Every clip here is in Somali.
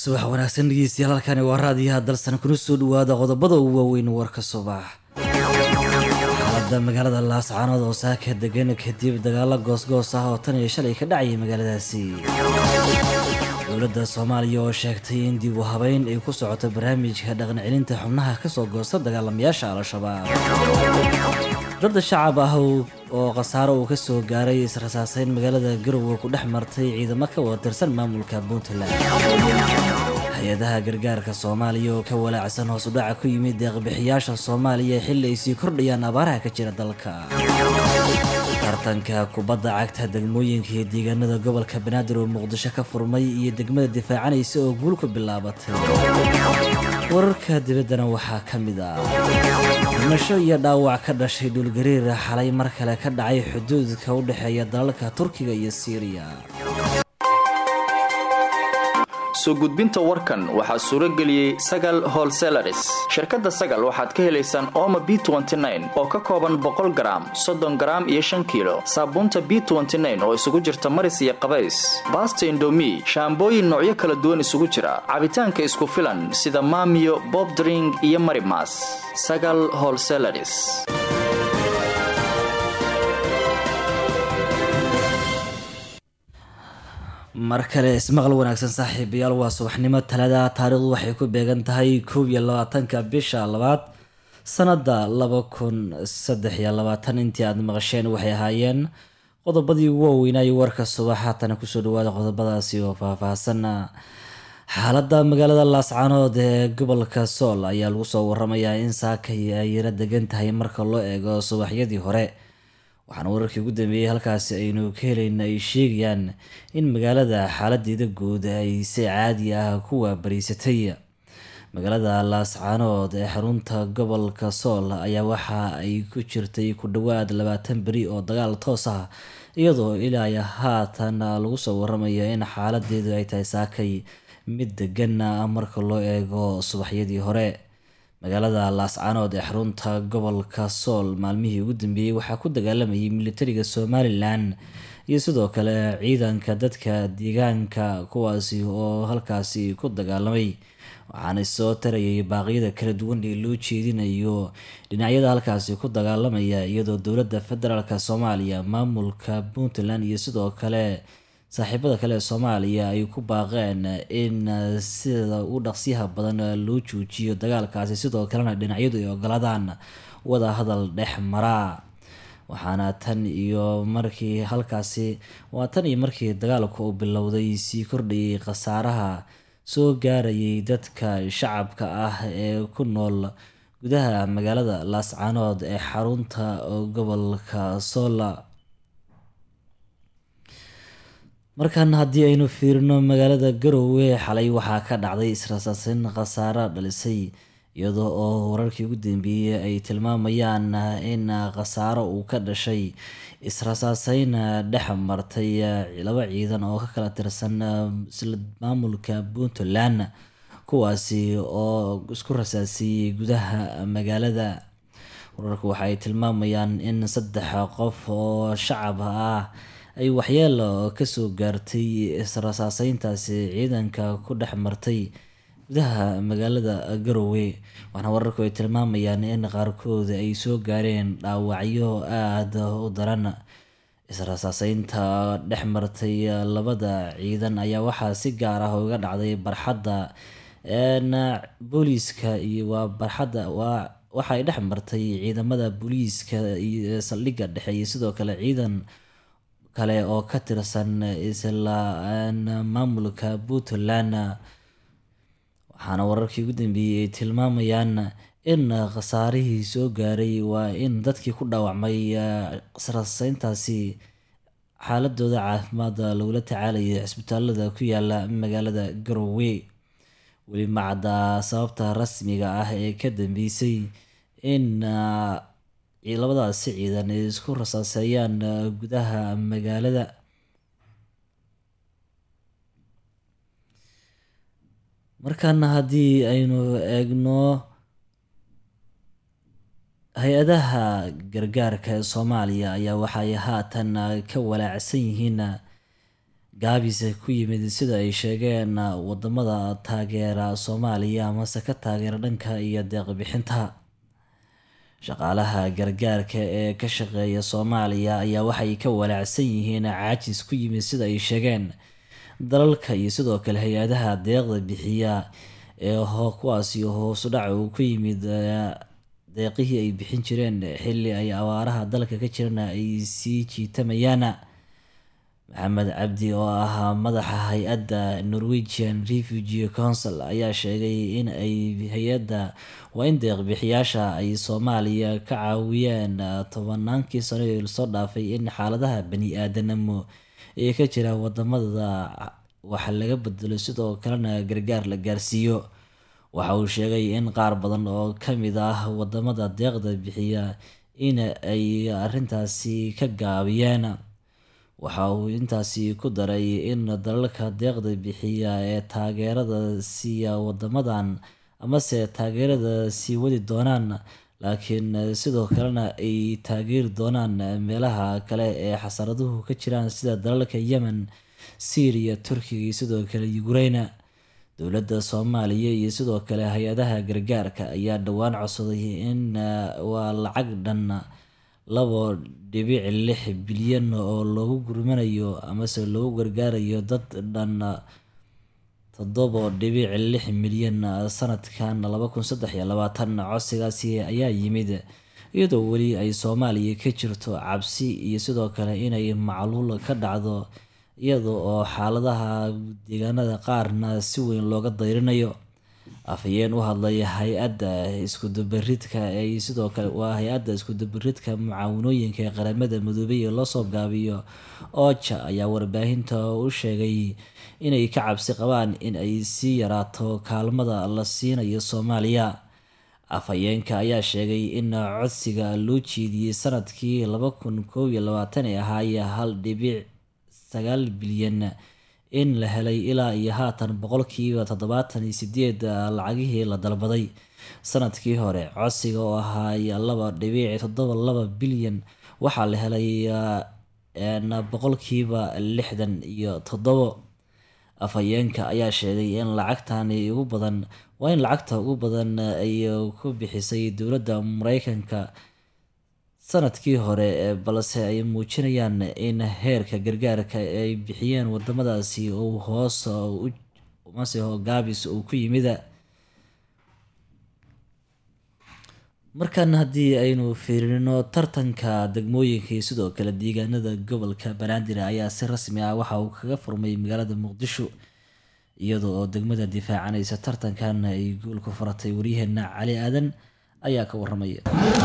subax wanaagsan dhegeystayaal halkani waa raadiyaha dalsan kuna soo dhawaada qodobada ugu waaweyn warka subax xaalada magaalada laascaanood oo saaka degan kadib dagaalo goosgoos ah oo tan iyo shalay ka dhacayay magaaladaasi dowladda soomaaliya oo sheegtay in dib u habeyn ay ku socoto barnaamijka dhaqan celinta xubnaha kasoo goosta dagaalamayaasha al-shabaab dada shacab ah oo khasaaro uu kasoo gaaray israsaaseyn magaalada garowe ku dhex martay ciidamo ka wada tirsan maamulka puntland hay-adaha gargaarka soomaaliya oo ka walaacsan hoos u dhaca ku yimid deeqbixiyaasha soomaaliya xilli ay sii kordhayaan abaaraha ka jira dalka tartanka kubadda cagta degmooyinka iyo deegaanada gobolka banaadir oo muqdisho ka furmay iyo degmada difaacanaysa oo guul ku bilaabatay wararka dibaddana waxaa ka mid ah dhimasho iyo dhaawac ka dhashay dhulgariir xalay mar kale ka dhacay xuduudka u dhexeeya dalalka turkiga iyo siiriya soo gudbinta warkan waxaa suuro geliyey sagal holselaris shirkadda sagal waxaad ka helaysaan ooma b oo ka kooban boqol garaam soddon garaam iyo shan kiilo saabuunta b oo isugu jirta maris iyo qabays baasta indomi shaambooyin noocyo kala duwan isugu jira cabitaanka isku filan sida maamiyo bobdring iyo marimas sagal holselaris mar kale ismaqal wanaagsan saaxiibayaal waa subaxnimo talada taariikhdu waxay ku beegan tahay koob iyo labaatanka bisha labaad sanada laba kun saddex iyo labaatan intii aada maqasheen waxay ahaayeen qodobadii ugu waaweynaayo warka subax haatana kusoo dhawaada qodobadaasi oo faahfaahsan xaalada magaalada laascaanood ee gobolka sool ayaa lagu soo waramayaa in saakay ay yara degan tahay marka loo eego subaxyadii hore waxaana wararkii ugu dambeeyey halkaasi aynu ka helayna ay sheegayaan in magaalada xaaladeeda guud ay si caadi ah ku waabariysatay magaalada laascaanood ee xarunta gobolka sool ayaa waxa ay ku jirtay ku dhawaad labaatan beri oo dagaal toos ah iyadoo ilaa haatan lagu soo waramayo in xaaladeedu ay tahay saakay mid degan marka loo eego subaxyadii hore magaalada laascaanood ee xarunta gobolka sool maalmihii ugu dambeeyey waxaa ku dagaalamayay militariga somalilan iyo sidoo kale ciidanka dadka deegaanka kuwaasi oo halkaasi ku dagaalamay waxaana soo tarayay baaqyada kala duwan ee loo jeedinayo dhinacyada halkaasi ku dagaalamaya iyadoo dowladda federaalk soomaaliya maamulka puntland iyo sidoo kale saaxiibada kale ee soomaaliya ay ku baaqeen in sida u dhaqsiyaha badan loo joojiyo dagaalkaasi sidoo kalena dhinacyadu ay ogolaadaan wada hadal dhex maraa waxaana tan iyo markii halkaasi waa tan iyo markii dagaalku uu bilowday sii kordhayay khasaaraha soo gaarayay dadka shacabka ah ee ku nool gudaha magaalada laascaanood ee xarunta gobolka soola markan haddii aynu fiirino magaalada garowe xalay waxaa ka dhacday israsaaseyn khasaaro dhalisay iyadoo oo wararkii ugu dambeeyey ay tilmaamayaan in khasaaro uu ka dhashay israsaaseyn dhex martay laba ciidan oo ka kala tirsan maamulka puntland kuwaasi oo isku rasaasiyey gudaha magaalada wararku waxa ay tilmaamayaan in saddex qof oo shacab ah ay waxyeelo kasoo gaartay israsaaseyntaasi ciidanka ku dhex martay gudaha magaalada garowe waxaana wararku ay tilmaamayaan in qaarkood ay soo gaareen dhaawacyo aada u daran israsaaseynta dhex martay labada ciidan ayaa waxaa si gaar ah uga dhacday barxadda booliiska iyo waa barxadda waa waxa ay dhex martay ciidamada booliiska iyo saldhigga dhexe iyo sidoo kale ciidan kale oo ka tirsan isla maamulka puntland waxaana wararkii ugu dambeeyey ay tilmaamayaan in khasaarihii soo gaaray waa in dadkii ku dhaawacmay israsayntaasi xaaladooda caafimaad lagula tacaalayay cisbitaalada ku yaala magaalada garowe weli macadda sababta rasmiga ah ee ka dambeysay in labadaasi ciidan ay isku rasaaseeyaan gudaha magaalada markaana haddii aynu eegno hay-adaha gargaarka ee soomaaliya ayaa waxay haatan ka walaacsan yihiin gaabis ku yimid sida ay sheegeen wadamada taageera soomaaliya amase ka taageera dhanka iyo deeqbixinta shaqaalaha gargaarka ee ka shaqeeya soomaaliya ayaa waxay ka walaacsan yihiin caajis ku yimid sida ay sheegeen dalalka iyo sidoo kale hay-adaha deeqda bixiya ee kuwaasi hoosu dhac uu ku yimid deeqihii ay bixin jireen xilli ay abaaraha dalka ka jirana ay sii jiitamayaan maxamed cabdi oo ahaa madaxa hay-adda norwegian refugee council ayaa sheegay in ay hay-adda waa in deeqbixiyaasha ay soomaaliya ka caawiyeen tobanaankii sano ee lasoo dhaafay in xaaladaha bani-aadanimo ee ka jira wadamada wax laga bedelo sidoo kalena gargaar la gaarsiiyo waxa uu sheegay in qaar badan oo kamid ah wadamada deeqda bixiya in ay arintaasi ka gaabiyeen waxa uu intaasi ku daray in dalalka deeqda bixiya ee taageerada siiya wadamadan amase taageerada sii wadi doonaan laakiin sidoo kalena ay taageeri doonaan meelaha kale ee xasaraduhu ka jiraan sida dalalka yemen syriya turkiga iyo sidoo kale ukraina dowladda soomaaliya iyo sidoo kale hay-adaha gargaarka ayaa dhowaan codsaday in waa lacag dhan labo dhibic lix bilyan oo loogu gurmanayo amase loogu gargaarayo dad dhan toddobo dhibic lix milyan sanadkan laba kun saddex iyo labaatan codsigaasi ayaa yimid iyadoo weli ay soomaaliya ka jirto cabsi iyo sidoo kale inay macluul ka dhacdo iyada oo xaaladaha deegaanada qaarna si weyn looga dayrinayo afhayeen u hadlay hay-adda iskudubaridka ee sidoo kale waa hay-adda iskudubaridka mucaawanooyinka ee qaramada midoobay ee loosoo gaabiyo oja ayaa warbaahinta u sheegay inay ka cabsi qabaan in ay sii yaraato kaalmada la siinayo soomaaliya afhayeenka ayaa sheegay in codsiga loo jeediyey sanadkii laba kun koob iyo labaatan ee ahaaya hal dhibic sagaal bilyan in la helay ilaa iyo haatan boqolkiiba toddobaatan iyo sideed lacagihii la dalbaday sanadkii hore codsiga oo ahaay laba dhibic toddoba laba bilyan waxaa la helay boqolkiiba lixdan iyo toddobo afhayeenka ayaa sheegay in lacagtani ugu badan waa in lacagta ugu badan ay ku bixisay dowladda mareykanka sanadkii hore balse ay muujinayaan in heerka gargaarka ay bixiyeen wadamadaasi uu hoos mase gaabis uu ku yimid markan haddii aynu fiirino tartanka degmooyinka iyo sidoo kale deegaanada gobolka banaadir ayaa si rasmi ah waxa uu kaga furmay magaalada muqdisho iyadoo oo degmada difaacanaysa tartankan ay guul ku faratay waryaheena cali aadan ayaa ka waramaya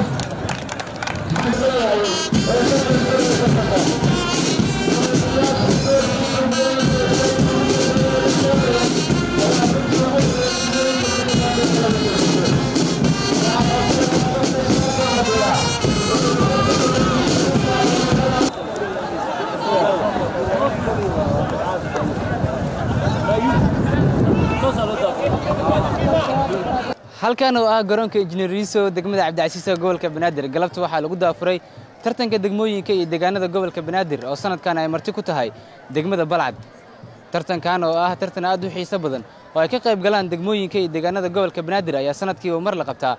halkan oo ah garoonka injineer riiso degmada cabdicasiisa gobolka banaadir galabta waxaa lagu daafuray tartanka degmooyinka iyo deegaanada gobolka banaadir oo sanadkan ay marti ku tahay degmada balcad tartankan oo ah tartan aad u xiiso badan oo ay ka qayb galaan degmooyinka iyo deegaanada gobolka banaadir ayaa sanadkiiba mar la qabtaa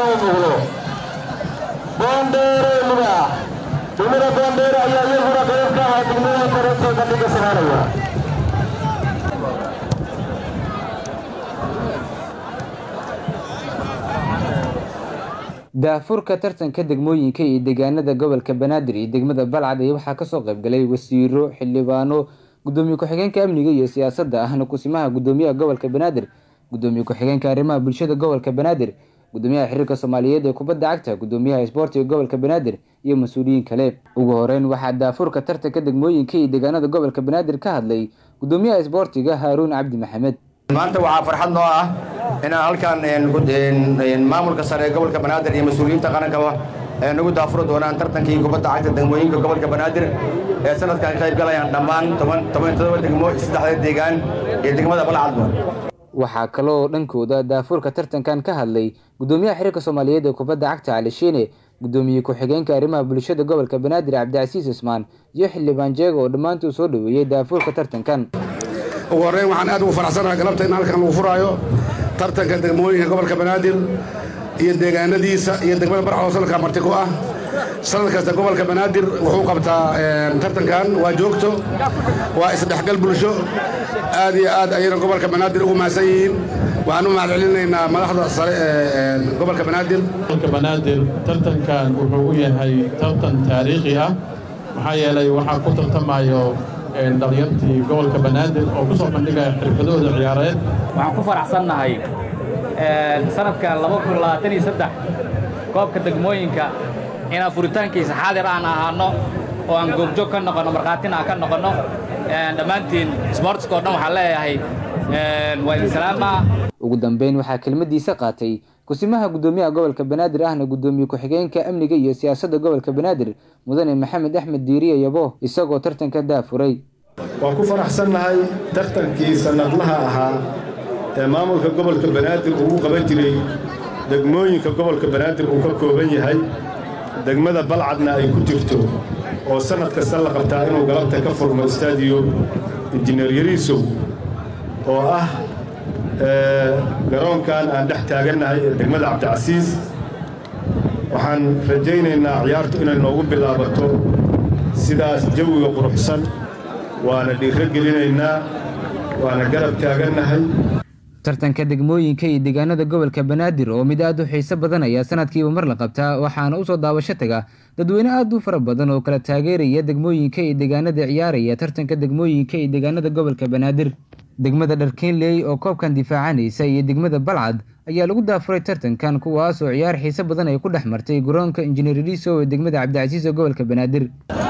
daafurka tartanka degmooyinka iyo deegaanada gobolka banaadir iyo degmada balcad ayaa waxaa kasoo qaybgalay wasiiro xildhibaano gudoomiye ku-xigeenka amniga iyo siyaasadda ahna kusimaha gudoomiyaha gobolka banaadir gudoomiye ku-xigeenka arrimaha bulshada gobolka banaadir gudoomiyaha xiriirka soomaaliyeed ee kubadda cagta gudoomiyaha isboortiga gobolka banaadir iyo mas-uuliyiin kale ugu horeyn waxaa daafurka tartanka degmooyinka iyo deegaanada gobolka banaadir ka hadlay gudoomiyaha isboortiga haaruun cabdi maxamed maanta waxaa farxad noo ah inaan halkan maamulka sare ee gobolka banaadir iyo mas-uuliyiinta qarankaba nagu daafuro doonaan tartankii kubadda cagta degmooyinka gobolka banaadir ee sanadkan qayb galayaan dhammaan toban todoba degmo saddexda deegaan iyo degmada balcadba waxaa kaloo dhankooda daafurka tartankan ka hadlay gudoomiyaha xiriirka soomaaliyeed ee kubadda cagta cali shiine gudoomiye ku-xigeenka arrimaha bulshada gobolka banaadir cabdicasiis ismaan iyo xildhibaan jeego oo dhammaantuu soo dhoweeyey daafuurka tartankan ugu horreyn waxaan aad ugu faraxsanahay galabta in halkan lagu furaayo tartanka degmooyinka gobolka banaadir iyo deegaanadiisa iyo degmada barxoo sanadka marti ku ah sanad kasta gobolka banaadir wuxuu qabtaa tartankan waa joogto waa isdhexgal bulsho aad iyo aad ayayna gobolka banaadir ugu mahadsan yihiin waxaan u mahad celinaynaa madaxda sare ee gobolka banaadir gobolka banaadir tartankan wuxuu u yahay tartan taariikhi ah maxaa yeelay waxaa ku tartamayo dhalinyartii gobolka banaadir oo ku soo bandhigaya xirfadooda ciyaareed waxaan ku faraxsannahay sanadkan koobka degmooyinka inaan furitaankiisa xaadir aan ahaano oo aan goobjoog ka noqonno markhaatina aan ka noqonno dhammaantiin sboortska oo dhan waxaan leeyahay waa idin salaama ugu dambeyn waxaa kelmadiisa qaatay kusimaha gudoomiyaha gobolka banaadir ahna gudoomiye ku-xigeenka amniga iyo siyaasadda gobolka banaadir mudane maxamed axmed diiriye yabo isagoo tartanka daafuray waan ku faraxsannahay tartankii sannadlaha ahaa ee maamulka gobolka banaadir uu qaban jiray degmooyinka gobolka banaadir uu ka kooban yahay degmada balcadna ay ku jirto oo sannad kasta la qabtaa inuu galabta ka furmo istaadiyo injineer yariisow oo ah garoonkan aan dhex taagannahay ee degmada cabdicasiis waxaan rajaynaynaa ciyaartu inay noogu bilaabato sidaas jawiga quruxsan waana dhiirro gelinaynaa waana garab taagannahay tartanka degmooyinka iyo deegaanada gobolka banaadir oo mid aad u xiiso badan ayaa sanadkiiba mar la qabtaa waxaana usoo daawasho taga dadweyne aad u fara badan oo kala taageeraya degmooyinka iyo deegaanada ciyaaraya tartanka degmooyinka iyo deegaanada gobolka banaadir degmada dharkeenley oo koobkan difaacanaysa iyo degmada balcad ayaa lagu daafuray tartankan kuwaas oo ciyaar xiiso badan ay ku dhex martay garoonka injineer riiso ee degmada cabdicasiis ee gobolka banaadir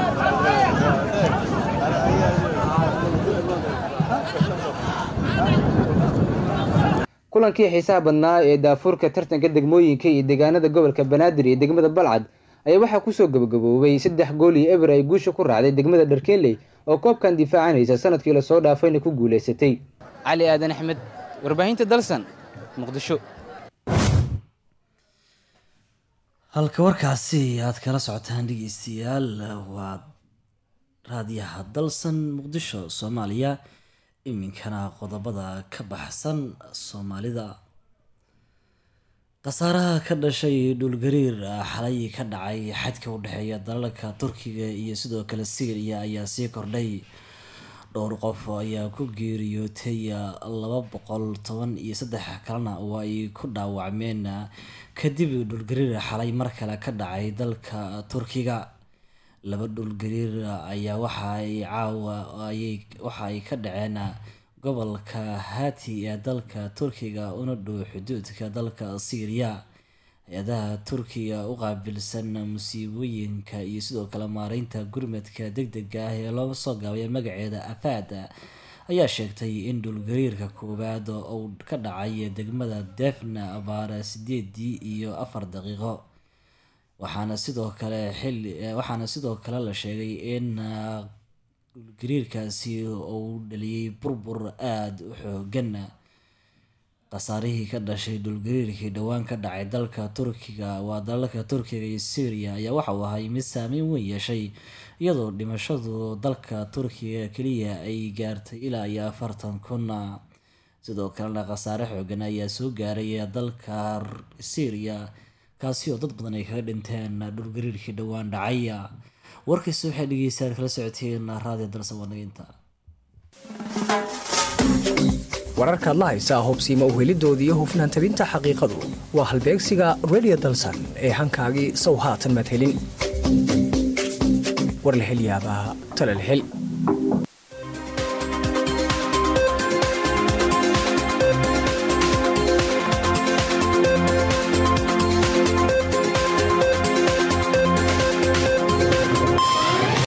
kulankii xiisaha badnaa ee daafuurka tartanka degmooyinka iyo deegaanada gobolka banaadir iyo degmada balcad ayaa waxaa kusoo gabagaboobay saddex gool iyo eber ay guusha ku raacday degmada dharkeenley oo koobkan difaacanaysa sanadkii lasoo dhaafayna ku guulaysatay cali aadan axmed warbaahinta dalsan muqdisho halka warkaasi aad kala socotaan dhegeystayaal waa raadiyaha dalsan muqdisho soomaaliya iminkana qodobada ka baxsan soomaalida khasaaraha ka dhashay dhulgariir xalay ka dhacay xadka u dhexeeya dalalka turkiga iyo sidoo kale syriya ayaa sii kordhay dhowr qof ayaa ku geeriyootay laba boqol toban iyo saddex kalena oo ay ku dhaawacmeen kadib dhulgariir xalay mar kale ka dhacay dalka turkiga laba dhulgariir ayaa waxa ay caawa waxa ay ka dhaceen gobolka hati ee dalka turkiga una dhow xuduudka dalka syriya hay-adaha turkiga u qaabilsan musiibooyinka iyo sidoo kale maareynta gurmadka deg dega ah ee loo soo gaabaya magaceeda afaad ayaa sheegtay in dhulgariirka koowaad uu ka dhacay degmada defna abaara sideedii iyo afar daqiiqo waxaana sidoo kale xili waxaana sidoo kale la sheegay in dhulgariirkaasi uu dhaliyey burbur aada u xoogan khasaarihii ka dhashay dhulgariirkii dhowaan ka dhacay dalka turkiga waa dalalka turkiga iyo syriya ayaa waxa uu ahay mid saameyn weyn yeeshay iyadoo dhimashadu dalka turkiga keliya ay gaartay ilaa iyo afartan kun sidoo kalena khasaare xoogan ayaa soo gaaray dalka syriya kaasi oo dad badan ay kaga dhinteen dhulgariirkii dhowaan dhacay warkaysi waxay dhegeystaan kala socoteen raadiyo dalsa wanaginta wararkaad la haysaa hobsiima uhelidooda iyo hufnaan tabinta xaqiiqadu waa halbeegsiga redio dalsan ee hankaagii sow haatan madhelin war la hel yaabaa talal hel